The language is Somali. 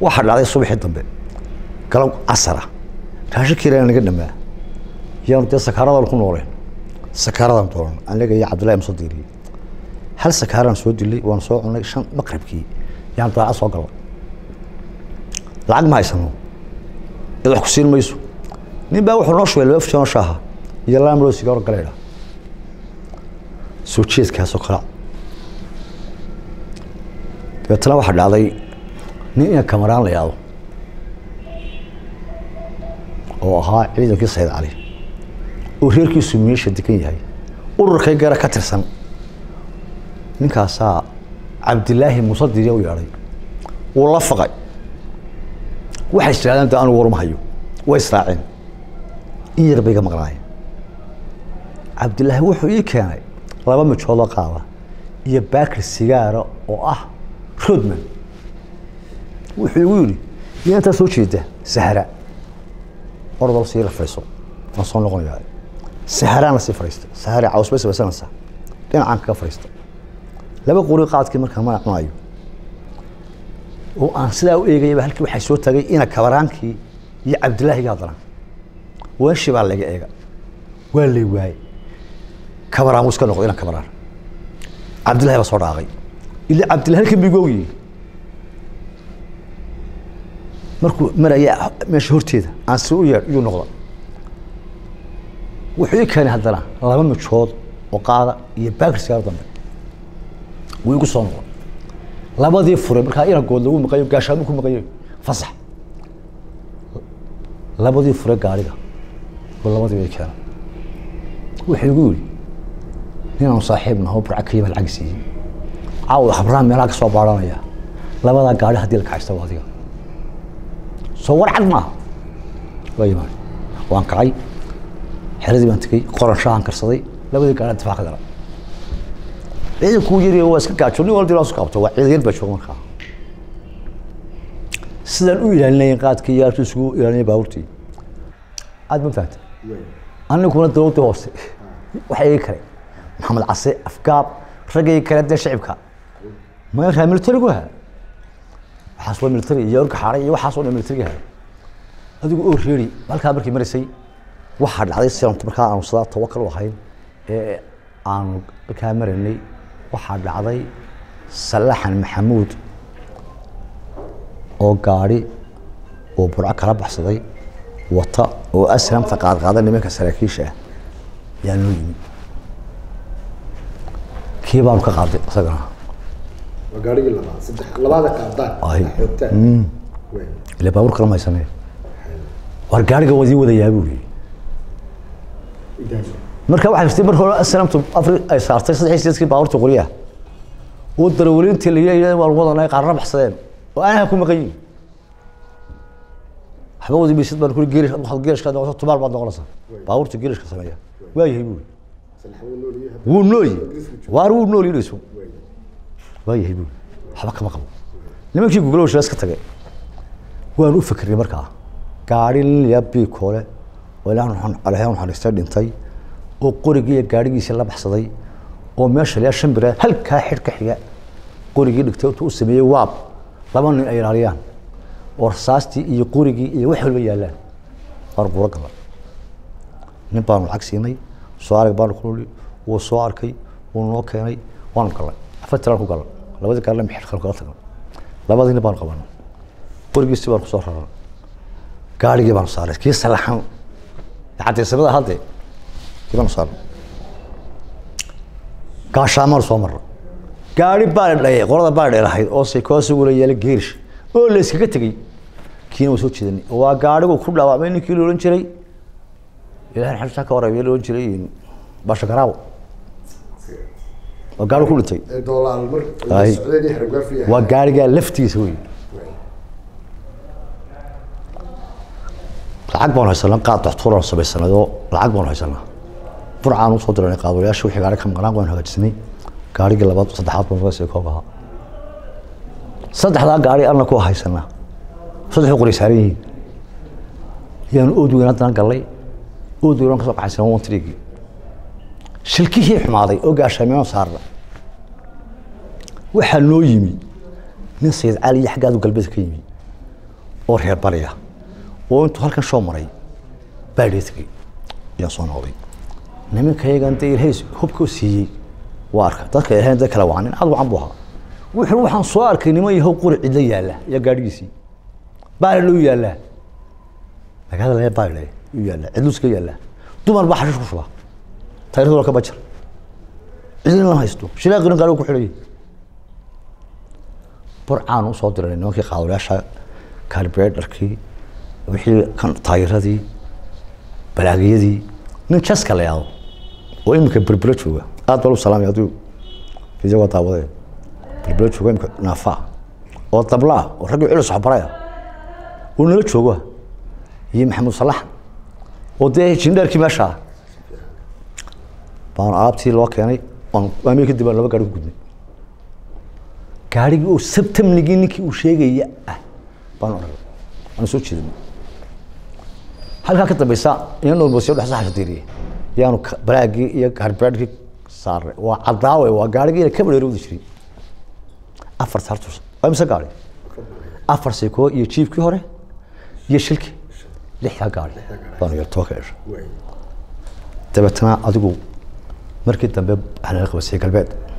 waxaa dhacday subaxii dambe galab casara raashinkiina naga dhamaa yaanu dee sakaaradan ku nooleen sakaaradan dooran aniga iyo cabdullahi ma soo diiriyey hal sakaaraan soo dilay waan soo cunay shan maqribkii yaan daaca soo galay lacag ma haysano cid wax ku siin mayso nin baa wuxuu noo shubay laba fujano shaaha iyo laba midhoo sigaaro galeydha soo jeedkaasoo kala dabeetana waxaa dhacday nin ina kamaraan la yaado oo ahaa ciidankii sayid cali oo reerkiisu meesha degan yahay ururkay gara ka tirsan ninkaasaa cabdilaahi muuse diriya u yeedhay wuu la faqay waxay istiraadeen de anugu warma hayo way israaceen in yar bay iga maqnaayeen cabdilaahi wuxuu ii keenay laba mijoodoo qaada iyo baakir sigaara oo ah rodman wuxuu igu yidhi yaa intaa soo jeeda sahra ordal sii rafayso waan soo noqonayaa saharaan la sii fadhiista sahare caws bay samaysanaysaa dhinacaan kaga fadhiista laba qori qaadkii markaan mana cunayo oo aan sidaa u eegayaba halkii waxaa soo tagay ina kabaraankii iyo cabdilaahiga haddana weeshi baa laga eega waa lay waayey kabaraan wuu iska noqday ina kabaraan cabdillahi baa soo dhaaqay ila cabdillahi halkan bigu ogyihi markuu maraya meesha horteeda aan si u yeedh iyuu noqda wuxuu ii keenay haddana laba mijood oo qaada iyo baakir sigaar dambe wuu igu soo noqday labadii furay markaa inagood lagu maqayo gaashaamu ku maqayo fasax labadii fure gaariga oo labadii bay keenay wuxuu igu yidhi ninaan saaxiib naho burca ka yima lacag siiyey caawa habraan meelaha ka soo baaranaya labadaa gaari haddii la kaxaysta waa adiga soo war cad maaha waa yimaan waan kacay xeradii baan tegey qoran shaahan karsaday labadii gaari difaac ka dara ciidankuu yari waa iska gaajo nin walba dilaa su qabto waa ciidan yar baa jooga markaa sidaan u ilaalinayay qaadkii iyo halkii isugu ilaalinayay baabuurtii aad ma fahanta aniguna dowladda hoose waxa igi kale maxamed case afgaab raggay kale dee shicibka magaa militarigu ha waxaas waa militari iyo orga xaaray iyo waxaas oo dhan militariga ha adigu oo reeri halkaa markii maraysay waxaa dhacday sidan markaa aanu sadaa tawakal u ahayn ee aanu halkaa maraynay waxaa dhacday salaxan maxamuud oo gaari oo burco kala baxsaday wata oo aslamta qaadqaada nimanka saraakiisha ah yaa noo yimi kii baanu ka qaaday isagana waa gaarigii labaad saddex labaada qaadaan Ay. xogtaan Wey. ila baabuur kala maysanee war gaariga wadii wadayaa buu yidhi Intaas. marka waxay jirtay mar hore aslamtu afri ay saartay saddex iyo sideedkii baabuurta qoriyaha oo darawaliintii la yidhi waan wadanay qaarna baxsadeen oo aanaha ku maqan yihin waxba wadi maysid baan kuri geelish waxaad geelishka noqoto tumaal baad noqonaysaa baabuurta geelishka sameeya waa yahay buu yidhi Salax wuu nool yahay. wuu nooyi waar wuu nool yidhayso waa yahay buu waxba kama qabo nimankii guglo shila iska tagay waan u fikirnay markaa gaari lilya biikoole oo ilaahan alahyan naxariistay dhintay oo qorigii iyo gaarigiisii la baxsaday oo meesha liyaa shan bira halkaa xidh ka xiga qorigii dhigtay intuu u sameeyey waab laba nin ay ilaaliyaan oo rasaastii iyo qorigii iyo wax walba yaallaan waar quro gala nin baanu lacag siinay soo arag baanu ku nuli wuu soo arkay wuu noo keenay waanu galnay afartiraan ku galnay labadii gaarna mixir kale kala tagnay labadii nin baanu qabanay qorigiisi baanu kusoo raray gaarigii baanu saaray kii salaxan cadaysamada hadde kii baanu saaray gaashaamaanu soo marray gaari baa dhayay qolada baa dheelahayd oo saykoosugula yeela geerish oo la iskaga tegey kiina waa soo jeedanay waa gaarigu ku dhaawacmay ninkii la odhan jiray ilahay xabsaa ka warabay la odhan jiray basha garaawo waa gaari ku dhintay Ee doolaar mar Ay. socdeen iyo xargaafi yahay. waa gaarigaa laftiisa wey lacag baanu haysanaa qaad daxtuuraan samaysanayoo lacag baanu haysanaa burcaan usoo diranay qaadwalayaasha wixii gaari ka maqnaan waanu hagaajisanay gaarigii labaad saddexaad baan ragasii koob ahaa saddexdaa gaari anna ku haysanaa saddexu qori saaran yihiin yaanu ood weyn haddana gallay ood weyn ka soo qaxaysanaa wantrigii shilkihii xumaaday oo gaashaamiyaan saarna waxaa noo yimi nin sayid cali iyo xaggaadu galbeed ka yimi oo reer bariya oo intuu halkan soo maray baadhee tegey ayaa soo noqday nimanka yagan dee ilaahay hubkoo siiyey waa arka dadka ilaahay dad kale waa nin aad wacan buu ahaa wuxuu waxaan soo arkay niman yahow quri cidla yaalla iyo gaadhigiisii baale u yaallaa magaalada laga baale u yaallaa cidluska yaallaa dumar baa xashiish ku shubaa tayradooda ka bajar cidina lama haysto shilaaqirin gaarigu ku xidhayay burcaan usoo diray nimankii qaadolayaasha kaarbeedharkii wixii kan taayiradii balaagiyadii nin jaska la yaado oo iminka berbera jooga aad baa lu salaamay hadduu isagoo daawadee berbera jooga iminka naafaa oo dablaa oo raggii culus waxbaraya oo nala jooga iyo maxamuud salax oo dee jindheerkii meesha ah baan alaabtii loo keenay waan waamii kadib baan laba gaari ku gudnay gaarigii oo sabtamnigii ninkii uu sheegaya ah baan odhanay waan soo jeedinay halkaa ka dambeysa inanoo basiyo dhex saxashadiiriye yaanu ka- balaagii iyo gaarbeedhkii saaray waa caddaawe waa gaarigii ka badheerowdi jiray afar sartus waa mise gaari afar seekoo iyo jiibkii hore iyo shilkii lixdaa gaari baanu yar toba ka dhashay waay dabeetana adigu markii dambe waxaa laga qabasiyey galbeed